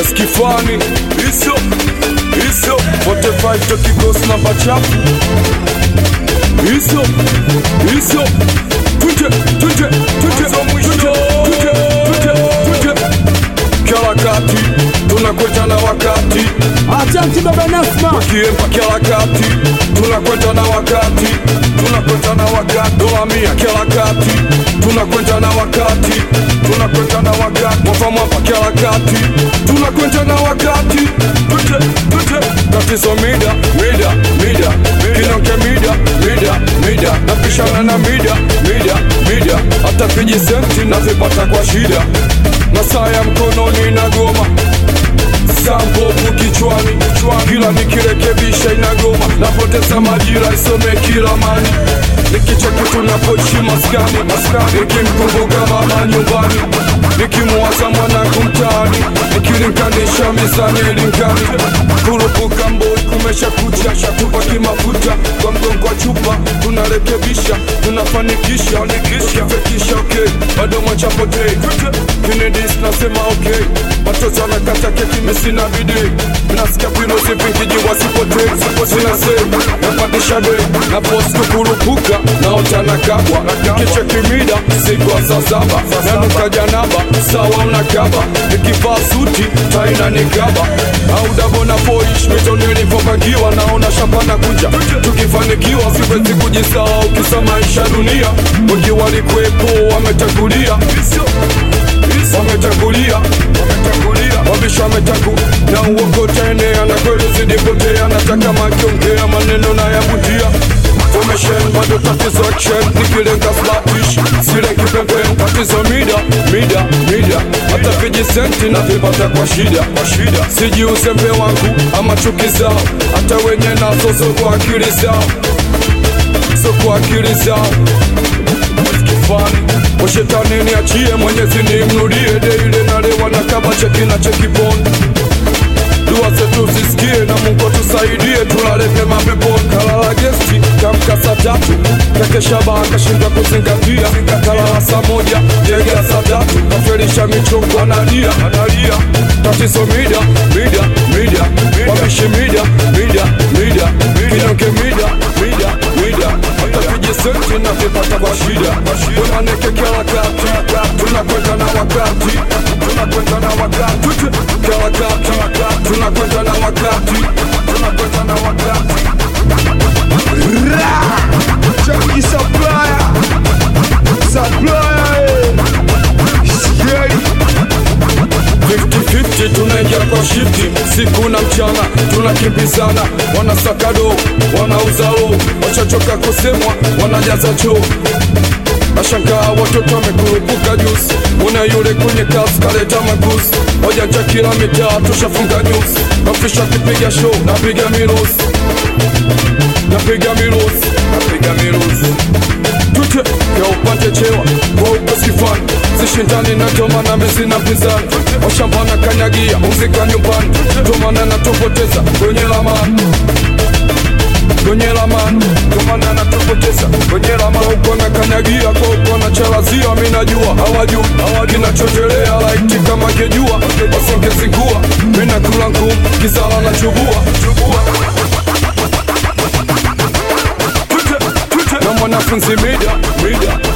skifani iso iso 45 tokikosi namba chafu iso iso tuje tuje tuje tuje tuje tuje tuje kila kati tunakwenda na wakati Asante baba Nasma. kiemba kila kati tunakwenda na wakati tunakwenda na wakati dola mia kila kati tunakwenda na wakati tunakwenda na wakati mwapa mwapa kila kati tunakwenda na wakati tute tute tatizo mida mida mida kinonke mida mida mida napishana na mida mida mida hata vijisenti navipata kwa shida na saa ya mkononi na goma sambovu kichwani kila nikirekebisha inagoma napoteza majira isome kila mani nikicha kitu napoishi maskani nikimkumbuka mama nyumbani nikimuwaza mwanangu mtaani nikilinganisha mizani ilingani kurupuka mboi kumesha kucha shatupa kimafuta kwa mgongo wa chupa tunarekebisha tunafanikisha ukifekisha okay bado mwachapotei kinedis nasema okay watoto wanakata keki misina bidii nasikia virusi vingi wasipotei sinase napandisha dei na postu kurupuka naota na kabwa kicha kimida siku wa saa saba nanuka janaba sawa unakaba nikivaa suti taina nikaba au dabo na poish mito nilivyopangiwa naona shamba na kuja tukifanikiwa siwezi kujisahau kisa maisha dunia wengi walikuwepo wametangulia wametangulia wametangulia wabisha wametangu na uongo taenea na kweli zidipotea nataka makiongea maneno na yabudia formation bado tatizo action nikilenga slatish silengi pembeni tatizo mida mida mida hata vijisenti navipata kwa shida kwa shida siji uzembe wangu ama chuki zao hata wenye nazo zo kwa akili zao so kwa akili zao kifani washetani niachie mwenyezi nimrudie deile nalewa na kaba cheki na chekiponi dua zetu zisikie na mungu atusaidie tulale pema peponi kalala gesti kamka saa tatu kakeshaba akashindwa kuzingatia kalala saa moja ndege ya saa tatu kafelisha michongo analia analia tatizo mida mida mida wabishi mida mida mida kinonge mida mida mida hata vijisenti na vipata kwa shida wemaneke kila kati tunakwenda na wakati tunakwenda na wakati kila kati tunakwenda na wakati tunakwenda na wakati Chucky supplier. Supplier. eh. Scary. 50-50 tunaingia kwa shifti siku na mchana tunakimbizana wanasakado wanauzao wachachoka kusemwa wanajaza choo nashangaa watoto wamekurupuka juzi una yule kwenye kasi kaleta maguzi wajanja kila mitaa tushafunga nyuzi mafisha kipiga show napiga mirusi napiga mirusi napiga mirusi tute ya upate chewa kwa ukosikifani sishindani na toma na mezi na pinzani washamba na kanyagia muzika nyumbani tomana na tupoteza kwenye lamani kwenye lamani tomana na tupoteza kwenye lamani uko na kanyagia kwa uko na chalazia mi najua hawajui kinachotelea laiti kama kejua wasingezingua mi nakula ngumu kizala na chubua chubua na mwanafunzi mida mida